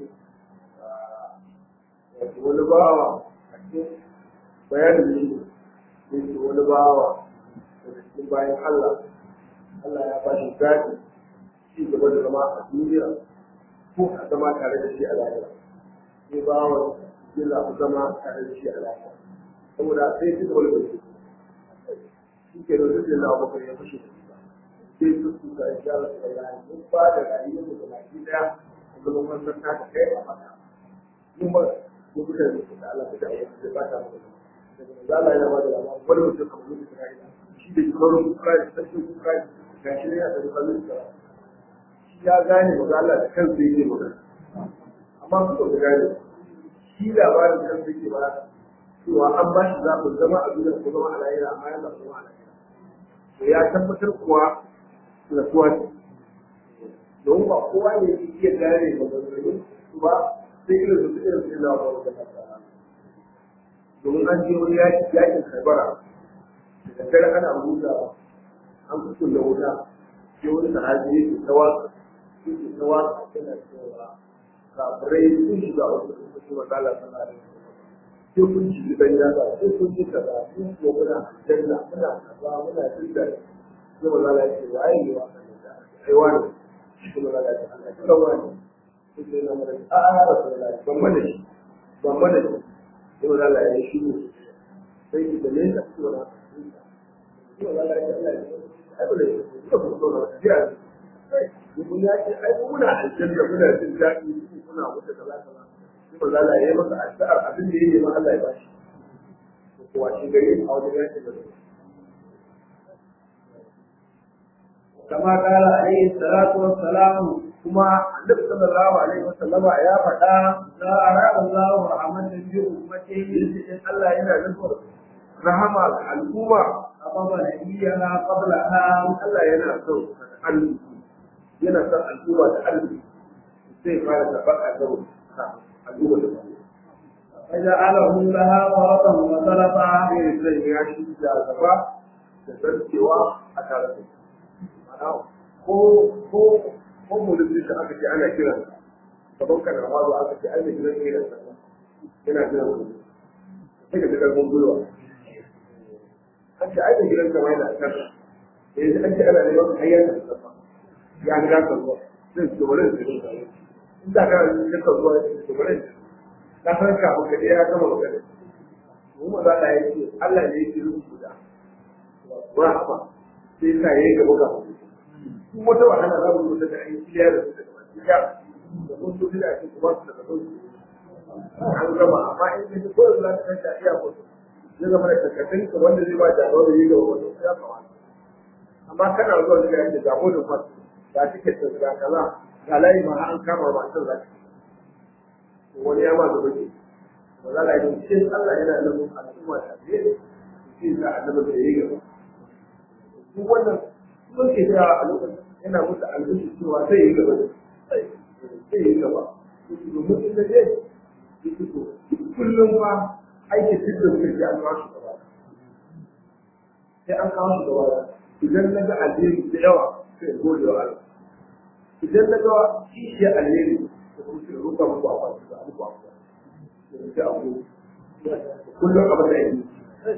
wato wani bawa a cikin bayanin shi ne ce wani bawa daga cikin bayan Allah Allah ya ba shi zaɓi ci gaba da zama a duniya ko a zama tare da shi a lahira sai bawan ya zaɓi zama tare da shi a lahira saboda sai ci gaba da shi shi ke da duk da abokan ya fashe da ba sai su su ga ya rasu da yayi mun ba da rayuwar da baki daya a zaman wannan ta ta kai a mata mun ba mu kuka da su da Allah da ya da ba ta mu daga Allah yana ba da labarin wani mutum kamar mutum da ya shi da kimanin kuka da sarkin kuka ga shi ne ya da kallon sa shi ya gane maza Allah da kansa yake magana amma su ba su gane shi labarin kansa yake ba cewa an ba shi zaɓin zama a duniya ko zama a lahira amma ya zaɓi zama a lahira to ya tabbatar kuwa rasuwa ce don ba kowa ne yake iya gane maganganun su ba sai irin su irin su ina ba wajen nasa domin an je wani yaki yakin karbara da daddare ana huta an fito da wuta sai wani sahabi yake ta waka yake ta waka yana cewa kafirai sun shiga wasu sun fi magana sallallahu alaihi wasallam sai kun ci gidan yada sai kun yi kaza sun ko muna janna muna kaza muna jinda sai maza la yake waye ne wa ai wani sai maza la yake Allah kira wani sai sai na mara a a rasulullahi ban mana shi ban mana shi sai maza la yake shi sai ki da me ka ci wala sai maza la yake Allah ya ai ba da suka kuma zauna ba tafiya ne mun ya ce ai muna aljanna muna jin daɗi muna wata kaza kaza sai ba za a yi masa addu'ar abin da yake ma Allah ya bashi ko wa shi gari a wajen yake da كما قال عليه الصلاة والسلام kuma annabi sallallahu alaihi wasallama ya faɗa لا أراد الله رحمة بأمته yace in Allah yana nufin rahama ga al'umma أمام نبينا قبلها Allah yana son arziki yana son al'umma da arziki zai fara karɓar azabu al'umma da ba فجعله لها فرطا وسلفا sai zai ya shi da gaba da zarcewa a tare da ma'ana ko ko ko mulkin da aka ce ana kiran gaban ka na mazo aka ce ai mai gidan ne da sallah yana kiran ku sai ka ji karfin gwiwa an ce ai mai gidan ka ma yana kan yanzu an ce ana neman hayyar da sallah ya riga ka zuwa zai ce bari da shi in da ka ji ka zuwa ya ce bari ka san kafin ka je ya gama magana mu ma za ta yi ce Allah ne yake rubuta rahama sai sa yayi gaba ka duk wata wahala za mu rubuta da ayi kiliya da su da ya da mun so da ake kuma su da su an gama amma in ka ji ko da za ka iya ko zai zama da kakkatin ka wanda zai ba jagoro da yi gaba wanda ya kamata amma kana zuwa da yake jagorin fa da kike da kaza ga layi ma an kama ba san zaki wani ya ma gaba ke ba za a yi cikin Allah yana nan al'umma da ne shi da annabi da yi gaba duk wannan mun ke da a lokacin yana musu alƙashi cewa zai yi gaba zai yi gaba domin inda zai yi fito kullum ma aikin duk da suka ji an kawo shi gaba sai an kawo shi gaba idan na ga alheri da yawa sai in gode wa Allah idan na ga kishiyar alheri da kuma sai ruka muku a kwanci da muku a kwanci da sai a ku kullum abin da yake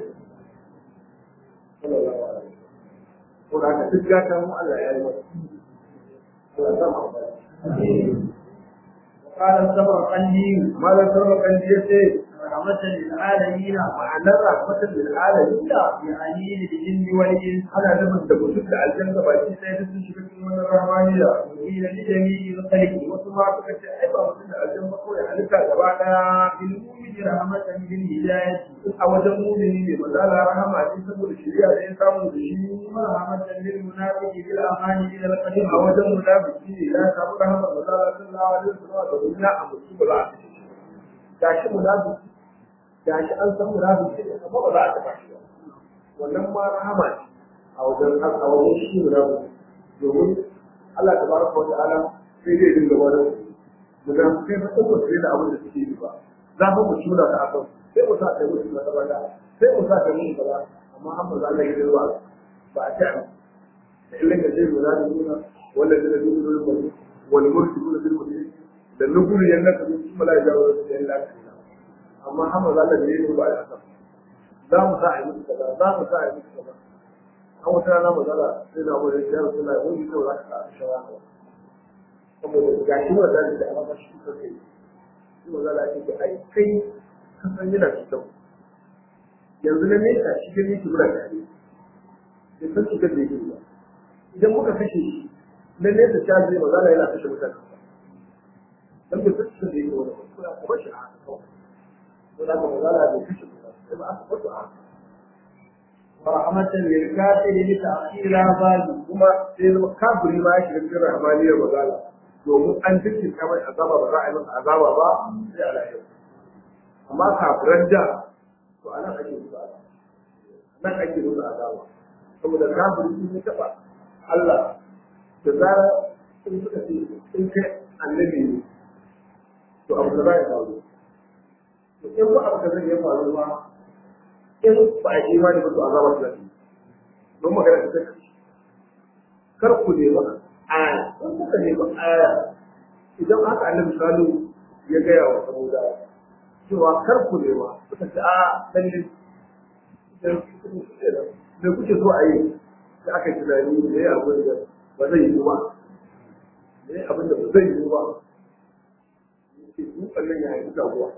sallallahu alaihi ko da haka duk gata mu Allah ya yi masa Allah ya sa mu وقال الصبر قلبي malam sarwa kan ya ce رحمة للعالمين ma'anar rahmatul lil alamin يعني للجن والإنس ana nufin da mutum da aljanna baki ɗaya duk sun shiga cikin wannan rahmaniya وقيل لجميع الخلق wasu ma suka ce ai ba mutum da aljanna kawai halitta gaba ɗaya بالمؤمن رحمة بالهداية a wajen mumini ne mazala rahama ce saboda shari'a da ya samu da shi ورحمة للمنافق بالأمان إلى a القدر wajen munafiki ne ya samu rahama mazala sallallahu alaihi wasallam da dunya a mutum ba za a kashe shi gashi munafiki gashi an san munafiki ne amma ba za a taɓa shi ba wannan ma rahama ce a wajen a wajen shi munafiki domin Allah tabaraka wa ta'ala sai zai dinga wani munafikai fa sun mutu da abin da suke yi ba za mu mu shura ta akan sai mu sa ta mutu na tabata sai mu sa ta mutu kaza amma an ba za Allah ya dirwa ba a ta da illa ka zai lura da nuna wanda da zai nuna da wani wani murti nuna bil mutum da nugulu yanna ka sun mala ya jawo da yan lafiya amma an ba za Allah ya yi ba a kan za mu sa a yi mutu kaza za mu sa a yi mutu kaza an wata rana magana sai da wani ya rasu na wani kyau za ka sa shawara saboda ga shi wa da da amma shi ka kai shi magana ce ko ai kai ka san yana cikin yanzu na nesa shi gani ki mura da ne ya san shi kan da yake ba idan muka kashe shi na nesa ta zai magana yana kashe mutane dan da duk da yake wani ko ya kuma shi a haka kawai ko da magana da kashe mutane sai ba aka kwato a haka ورحمة للكافر لتأخير عذابه kuma sai zama kafiri ma ya shiga cikin rahmaniyar magana domin an jikin kamar azaba ba za a yi masa azaba ba sai a lahira amma kafiran da to anan ake musu azaba nan ake musu azaba saboda kafiri sun ya taba Allah da zara in suka ce in kai annabi ne to abu da za ya faru to in ba abu da zai ya faru ba in ba a yi imani ba to azaba su zai don magana ta kai kar ku nemi aya in kuka nemi aya idan aka annabi salu ya gaya wa saboda cewa kar ku nema suka ce a lalle da kuke so a yi da aka yi tunani da ya abin da ba zai yi ba da ya abin da ba zai yi ba ke dutsen nan ya haifi taguwa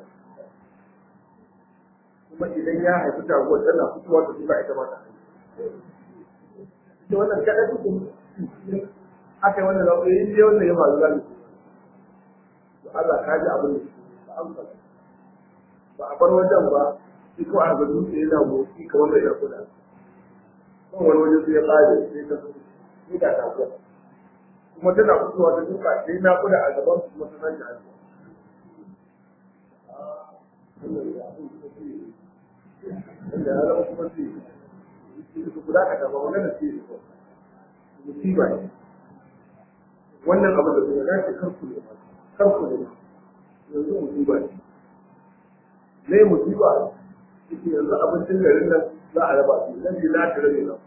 kuma idan ya haifi taguwa tana fitowa ta duka ita mata da wannan kaɗai duk aka yi wannan zaɓe in dai wannan ya faru za mu to Allah ka ji abin da ba amsa ba a bar wajen ba shi ko a ga dutse yana motsi kamar mai da kuɗa kan wani waje sai ya ƙare sai ta sai ga tafiya kuma tana fitowa ta duka sai na kuɗa a gaban su kuma tana ji hannu inda ya zama kuma sai su guda ka taɓa wannan da sai su musiba ne wannan abin da kuma dace karku ne karku ne yanzu musiba ne me musiba yake yanzu abincin garin nan za a raba su lafi na ta rabe nan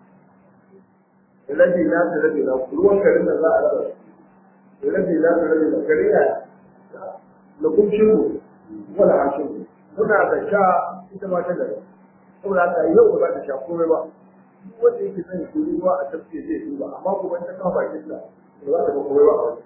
lafi na ta rabe nan ruwan garin nan za a raba su lafi na ta rabe nan gari ya na kumshin mu wala hashin mu muna da sha ita ma ta gari saboda haka yau ba za ta sha komai ba wanda yake sani ko ruwa a tafke zai duba amma kuma ta kawo bakin sa ba za ta ga komai ba a wani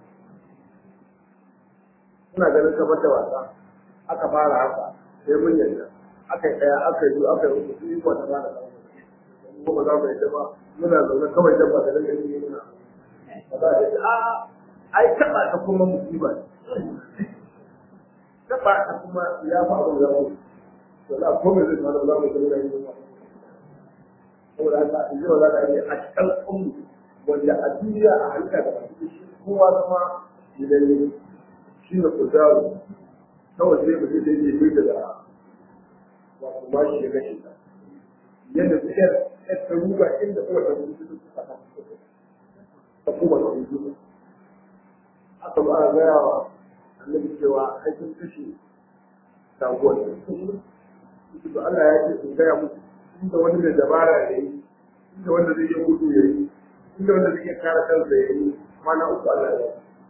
suna ganin kamar da wasa aka fara haka sai mun yarda aka yi ɗaya aka yi aka yi uku sun yi kwata ba da ko ba za mu yadda ba muna zaune kawai dabba da daga yi muna ba za a yi a ai taɓa ta kuma musiba ne taɓa ta kuma ya faru da mu to za ko me zai faru za mu zama da yi ba saboda haka in ji ba za ka yi a cikin ummu wanda a duniya a halitta da baki shi kowa zama idan shi ne kuzaro kawai sai mutum zai je bai da wato ba shi ya gashi ta yadda su yar yar ta ruga inda kuma ta ruga su suka ta ta kuma ta ruga aka ba a gaya wa annabi cewa aikin kashe taguwar su to Allah ya ce su gaya musu inda wani da dabara ya yi inda wanda zai yi gudu ya yi inda wanda zai iya kare kansa ya yi kwana uku Allah ya yi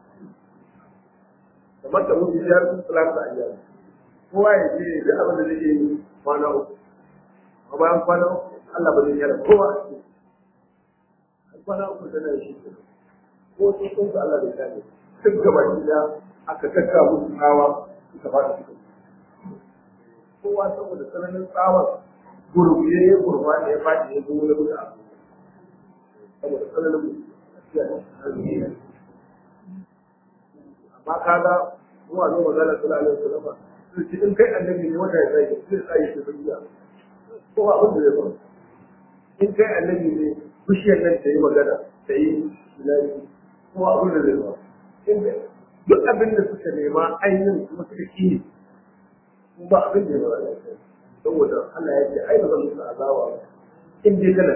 kamar da mutu biyar talata a biyar kowa ya ce duk abin da zai yi kwana uku a bayan kwana uku Allah ba zai yara kowa a cikin kwana uku tana shi ko sun sun ka Allah bai kare duk gaba da aka kakka musu tsawa suka fada suka kowa saboda tsananin tsawar gurbiye ya gurba ne ya fadi ya zo wani mutu a saboda tsananin mutu amma kaga mu a zo magana sallallahu alaihi wasallam su ci in kai annabi ne wanda ya tsaye zai tsaye shi duniya ko ba abin da zai faru in kai annabi ne bishiyar nan ta yi magana ta yi ilahi ko ba abin da zai faru in duk abin da suka nema ainihin kuma suka ki ko ba abin da ya faru saboda Allah ya ce ai ba zan musu azawa ba in dai kana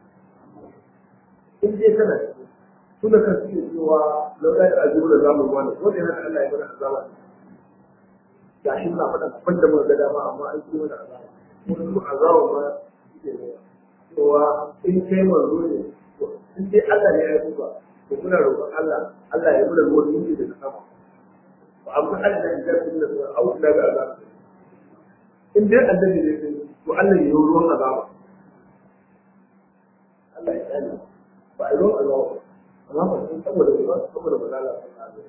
in dai kana suna kan suke cewa laula da azubu da zamu wani ko da yana Allah ya bada azaba ga shi muna faɗa abin da muka ga dama amma an ce mana azaba mun mu azaba ma suke ne cewa in kai manzo ne in dai Allah ne ya duba to muna roƙon Allah Allah ya bada ruwan yin da sama ba amma Allah ya ga sun da au da ga azaba in dai annabi ne to Allah ya yi ruwan azaba Allah ya tsare ba a ruwan azaba amma ba sun saboda ba saboda ba lalata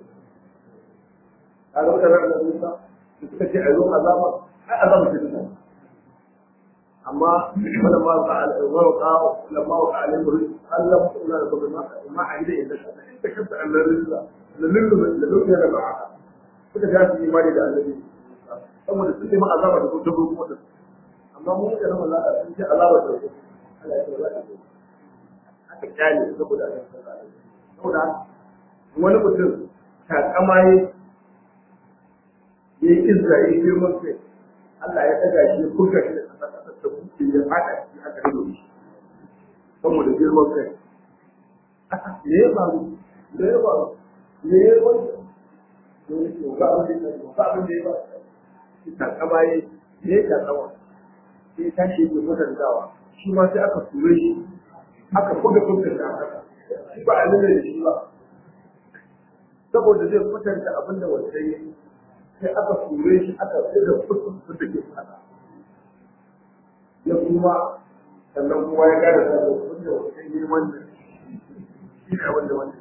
ka ga mutanen da Musa su suka ce a zuwa azaba ai azaba ce duka amma wala ma ka al-wa ka lamma wa ka alim rizq Allah ku ina da kuma ma a ida inda ka ta kanta Allah rizqa lalillu lalillu ya daga haka suka ga su imani da annabi saboda sun yi ma azaba da kuma kuma da amma mu da nan Allah sun ce azaba da Allah ya tsara da aka kyale saboda saboda wani mutum takama ya yi izra ya yi girman kai Allah ya daga shi ya kurka shi da kasa kasa ta kuke ya fada shi aka rido shi saboda girman kai me ya faru me ya faru me ya faru dole ke ga abin da ya ga abin da ya faru shi takama ya yi ya takama sai ya tashi ya mutuntawa shi ma sai aka ture shi aka buga fuskar da aka shi ba a nuna da shi ba saboda zai kwatanta abin da wanda ya sai aka ture shi aka buga fuskar da ke fada ya kuma sannan kuma ya gada da abin da wanda ya yi wannan shi ne abin da wanda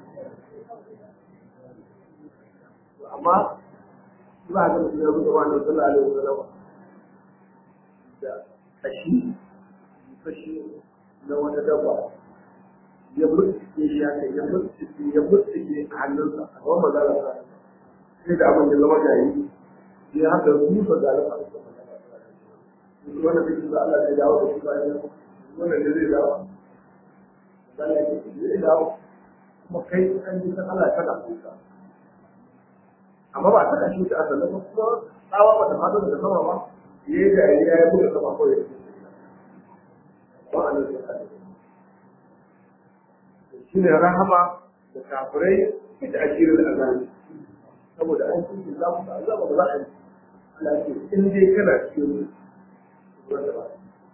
amma ba a ga mutum ya buga wannan sallallahu alaihi wasallam da kashi kashi na wata dabba ya murtsike shi ya kai ya murtsike ya murtsike a hannunsa a gaban mazala sa sai da abin ya zama gari sai haka rufa da alfa wannan bai da Allah ya dawo da shi bayan wannan da zai dawo Allah ya zai dawo kuma kai an ji san Allah kana kuka amma ba ta kashi ta asali ba kuma tsawa ba ta fado daga sama ba yayi da ya ya buga sama ko ya ba a nan shi ne rahama da kafirai ita ashirin azabi saboda an cikin za mu azaba ba za a yi Allah ce in dai kana cikin wanda ba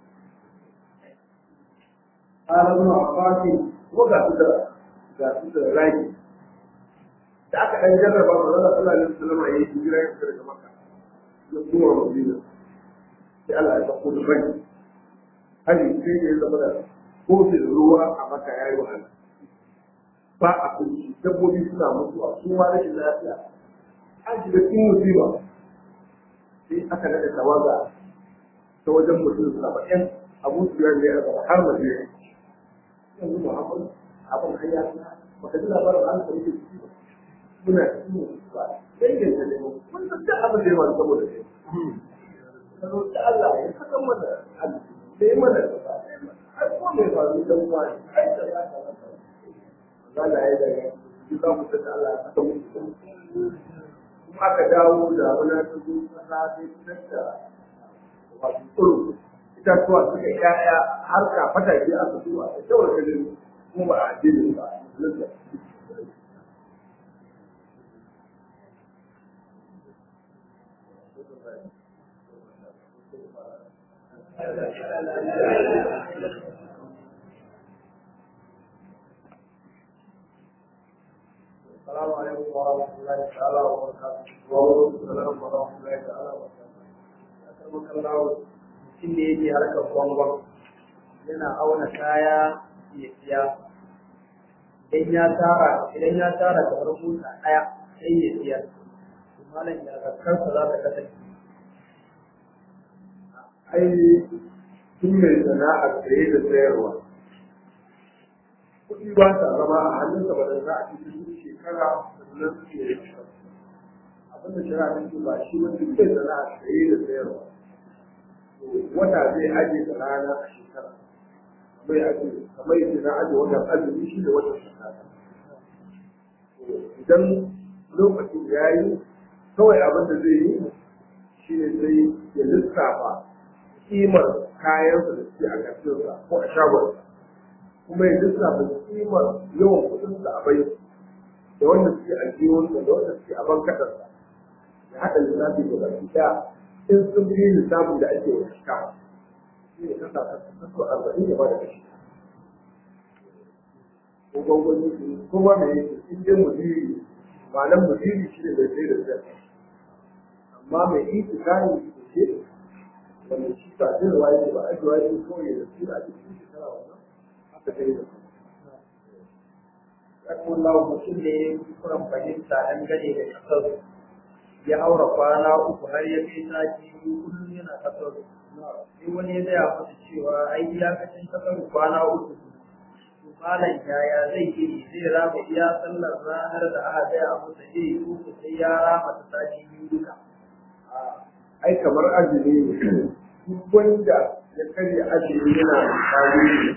قال ابن عباس kuma ga su da ga su da ragi da aka ɗan jarraba ma zalla sallallahu alaihi wasallam ya yi hijira ya fita daga makka ya kuma madina sai Allah ya sako da rai hali sai ya zama da kofin ruwa a makka ya yi wahala ba a kunci dabbobi suna mutuwa su ma rashin lafiya an shiga cikin musiba sai aka daɗa tawaga ta wajen mutum saba'in abu su ya ne har madina yanzu Muhammad abin hanya baka ji labarin an sarki ciki ba muna cikin ba dangin da ne mun san duk abin da ya faru saboda kai kano da Allah ya saka mana da ya mana har ko mai faru dan wani ai da ya ka masa Allah ya daga ji za mu san Allah ya saka mu kuma aka dawo da wani ta zo kasa sai fitar da wato tsoro itatuwa suka yaya har ka fata ke aka zuwa da shawar kalin kuma ba a addinin ba السلام عليكم ورحمة الله تعالى وبركاته. وعليكم السلام ورحمة الله تعالى وبركاته. أكرمك الله mutum da yake harkar gwangwan yana auna kaya ya siya idan ya tara idan ya tara kamar mota ɗaya sai ya siya to malam ya zakkarsa za ta kasance ai tun mai sana'ar saye da sayarwa kuɗi ba sa zama a hannunsa ba da za a cikin shekara sannan su yi abinda shari'a ta ce ba shi wanda mai sana'ar saye da sayarwa wata zai aje da rana a shekara bai aje kamar yadda na aje watan azumi shi da watan shekara idan lokacin ya yi kawai abin da zai yi shi ne sai ya lissafa kimar kayansa da suke a ƙarfinsa ko a shagonsa kuma ya lissafa kimar yawan kuɗinsa a bai da wanda suke a jiwonsa da wanda suke a bankaɗarsa ya haɗa lissafi da baki ɗaya in sun fi lissafin da ake wa shika shi ne kasa kaso arba'in ya ba da kashi ko gwangwani su ko ma me yake in dai mudiri ma'anar mudiri shi ne bai sai da sai amma mai iti kayan da ke wanda shi ba jin waye ba a ji waye ko ya da su da ake cikin shekara wannan haka sai da Sakon lawa mutum ne ya yi kuran fahimta dangane da kasar ya haura kwana uku har ya kai sati biyu kullum yana kasar sai wani ya gaya masa cewa ai iyakacin kasar kwana uku to malam yaya zai yi zai rama iya sallar ranar da aka gaya masa zai yi uku sai ya rama ta sati biyu duka ai kamar azumi ne duk wanda ya karya azumi yana da tarihi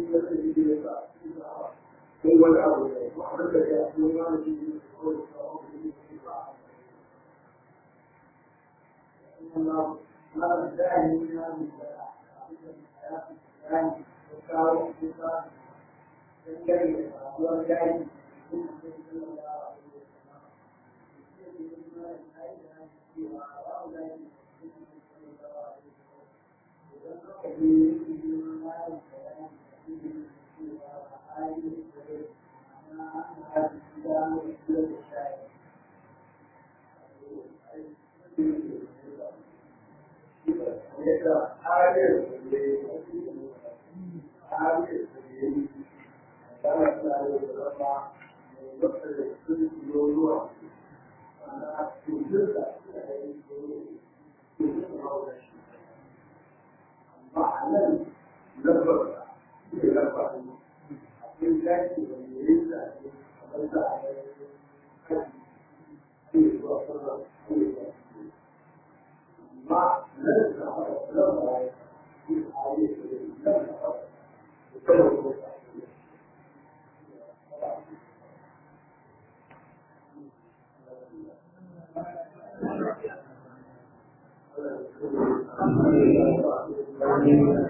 da kai ne ya sa ko wani abu ne ko abin da ya yi wani shi ne ko da kawo da shi ba Allah na da ni na ni da abin da ya yi ko kawo ko ka dan gari da ruwan gari ko da Thank you.